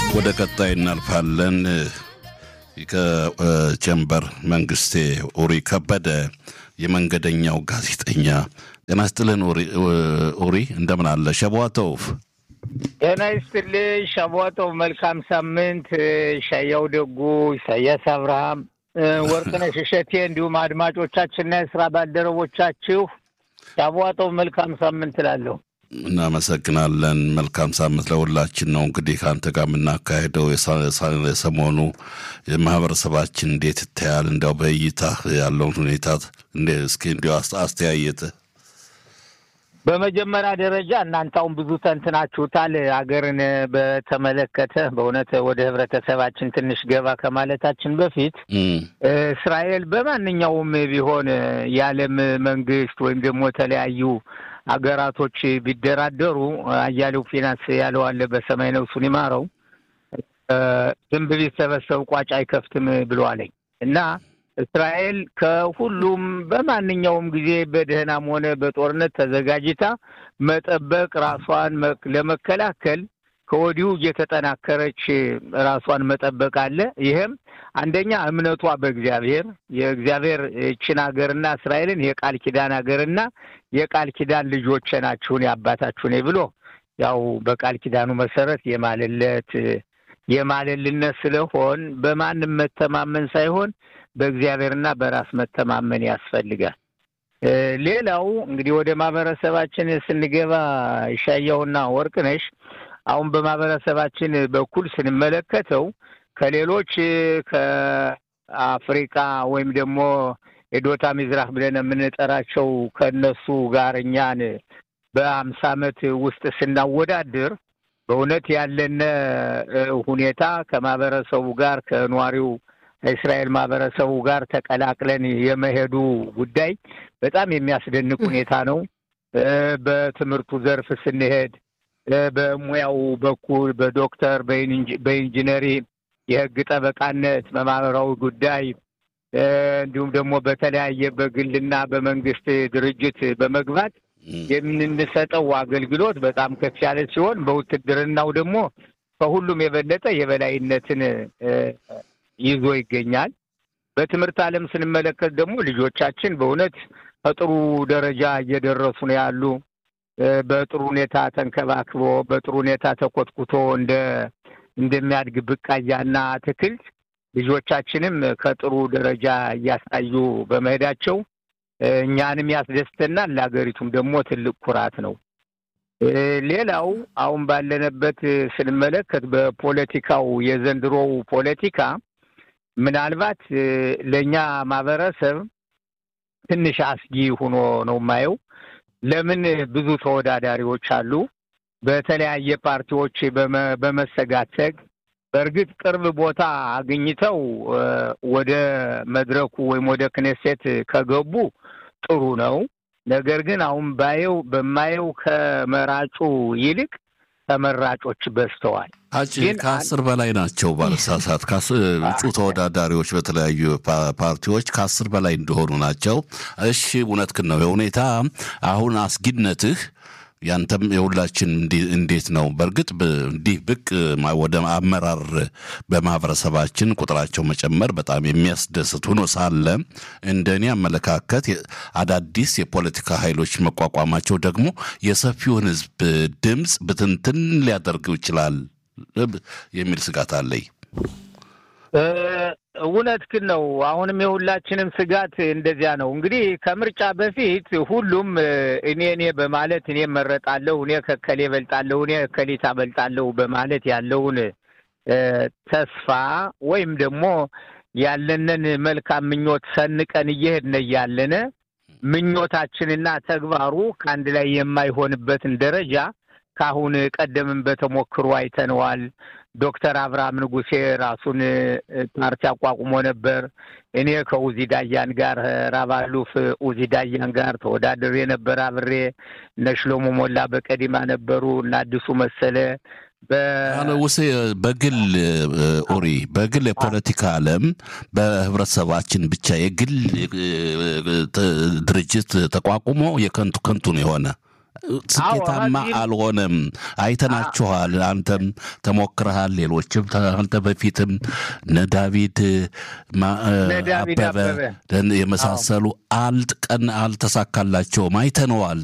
ወደ ቀጣይ እናልፋለን። ከጀንበር መንግስቴ ኡሪ ከበደ የመንገደኛው ጋዜጠኛ ጤና ይስጥልን ኡሪ፣ እንደምን አለ? ሸቧተውፍ ጤና ይስጥልኝ ሸቧተው። መልካም ሳምንት። ሻያው ደጉ፣ ኢሳያስ አብርሃም፣ ወርቅነሽ እሸቴ እንዲሁም አድማጮቻችንና የስራ ባልደረቦቻችሁ ሸቧተው መልካም ሳምንት እላለሁ። እናመሰግናለን። መልካም ሳምንት ለሁላችን ነው። እንግዲህ ከአንተ ጋር የምናካሄደው የሰሞኑ ማህበረሰባችን እንዴት ይታያል? እንዲያው በእይታ ያለውን ሁኔታ እስኪ እንዲያው አስተያየትህ። በመጀመሪያ ደረጃ እናንተ አሁን ብዙ ተንትናችሁታል። ሀገርን በተመለከተ በእውነት ወደ ህብረተሰባችን ትንሽ ገባ ከማለታችን በፊት እስራኤል በማንኛውም ቢሆን የዓለም መንግስት ወይም ደግሞ የተለያዩ ሀገራቶች ቢደራደሩ አያሌው ፊናንስ ያለው አለ በሰማይ ነፍሱን ይማረው ዝንብ ቢሰበሰብ ቋጭ አይከፍትም ብለዋለኝ እና እስራኤል ከሁሉም በማንኛውም ጊዜ በደህናም ሆነ በጦርነት ተዘጋጅታ መጠበቅ ራሷን ለመከላከል ከወዲሁ እየተጠናከረች ራሷን መጠበቅ አለ። ይህም አንደኛ እምነቷ በእግዚአብሔር የእግዚአብሔር ይህችን ሀገርና እስራኤልን የቃል ኪዳን ሀገርና የቃል ኪዳን ልጆቼ ናችሁን የአባታችሁን ብሎ ያው በቃል ኪዳኑ መሰረት የማልለት የማልልነት ስለሆን በማንም መተማመን ሳይሆን በእግዚአብሔርና በራስ መተማመን ያስፈልጋል። ሌላው እንግዲህ ወደ ማህበረሰባችን ስንገባ ይሻያውና ወርቅነሽ አሁን በማህበረሰባችን በኩል ስንመለከተው ከሌሎች ከአፍሪካ ወይም ደግሞ የዶታ ሚዝራህ ብለን የምንጠራቸው ከእነሱ ጋር እኛን በአምሳ ዓመት ውስጥ ስናወዳድር በእውነት ያለነ ሁኔታ ከማህበረሰቡ ጋር ከኗሪው እስራኤል ማህበረሰቡ ጋር ተቀላቅለን የመሄዱ ጉዳይ በጣም የሚያስደንቅ ሁኔታ ነው። በትምህርቱ ዘርፍ ስንሄድ በሙያው በኩል በዶክተር በኢንጂነሪ የህግ ጠበቃነት በማህበራዊ ጉዳይ እንዲሁም ደግሞ በተለያየ በግልና በመንግስት ድርጅት በመግባት የምንሰጠው አገልግሎት በጣም ከፍ ያለ ሲሆን በውትድርናው ደግሞ ከሁሉም የበለጠ የበላይነትን ይዞ ይገኛል። በትምህርት ዓለም ስንመለከት ደግሞ ልጆቻችን በእውነት ከጥሩ ደረጃ እየደረሱ ነው ያሉ በጥሩ ሁኔታ ተንከባክቦ በጥሩ ሁኔታ ተኮትኩቶ እንደ እንደሚያድግ ብቃያና አትክልት ልጆቻችንም ከጥሩ ደረጃ እያሳዩ በመሄዳቸው እኛንም ያስደስተናል፣ ለሀገሪቱም ደግሞ ትልቅ ኩራት ነው። ሌላው አሁን ባለንበት ስንመለከት በፖለቲካው የዘንድሮው ፖለቲካ ምናልባት ለእኛ ማህበረሰብ ትንሽ አስጊ ሆኖ ነው የማየው። ለምን ብዙ ተወዳዳሪዎች አሉ። በተለያየ ፓርቲዎች በመሰጋተግ በእርግጥ ቅርብ ቦታ አግኝተው ወደ መድረኩ ወይም ወደ ክኔሴት ከገቡ ጥሩ ነው። ነገር ግን አሁን ባየው በማየው ከመራጩ ይልቅ ተመራጮች በዝተዋል። ግን ከአስር በላይ ናቸው ባለሳሳት እጩ ተወዳዳሪዎች በተለያዩ ፓርቲዎች ከአስር በላይ እንደሆኑ ናቸው። እሺ እውነትህን ነው የሁኔታ አሁን አስጊነትህ ያንተም የሁላችን እንዴት ነው? በእርግጥ እንዲህ ብቅ ወደ አመራር በማህበረሰባችን ቁጥራቸው መጨመር በጣም የሚያስደስት ሆኖ ሳለ እንደ እኔ አመለካከት አዳዲስ የፖለቲካ ኃይሎች መቋቋማቸው ደግሞ የሰፊውን ሕዝብ ድምፅ ብትንትን ሊያደርገው ይችላል የሚል ስጋት አለኝ። እውነት ግን ነው። አሁንም የሁላችንም ስጋት እንደዚያ ነው። እንግዲህ ከምርጫ በፊት ሁሉም እኔ እኔ በማለት እኔ መረጣለሁ፣ እኔ ከከሌ በልጣለሁ፣ እኔ ከሊታ በልጣለሁ በማለት ያለውን ተስፋ ወይም ደግሞ ያለንን መልካም ምኞት ሰንቀን እየሄድን እያለነ ምኞታችንና ተግባሩ ከአንድ ላይ የማይሆንበትን ደረጃ ከአሁን ቀደምም በተሞክሮ አይተነዋል። ዶክተር አብርሃም ንጉሴ ራሱን ፓርቲ አቋቁሞ ነበር። እኔ ከኡዚ ዳያን ጋር ራባሉፍ ኡዚ ዳያን ጋር ተወዳድሬ ነበር አብሬ። እነ ሽሎሞ ሞላ በቀዲማ ነበሩ እና አዲሱ መሰለ ውሴ በግል ኦሪ በግል የፖለቲካ ዓለም በህብረተሰባችን ብቻ የግል ድርጅት ተቋቁሞ የከንቱ ከንቱ ነው የሆነ ስኬታማ አልሆነም። አይተናችኋል። አንተም ተሞክረሃል። ሌሎችም አንተ በፊትም እነ ዳዊድ አበበ የመሳሰሉ አልጥቀን አልተሳካላቸውም። አይተነዋል።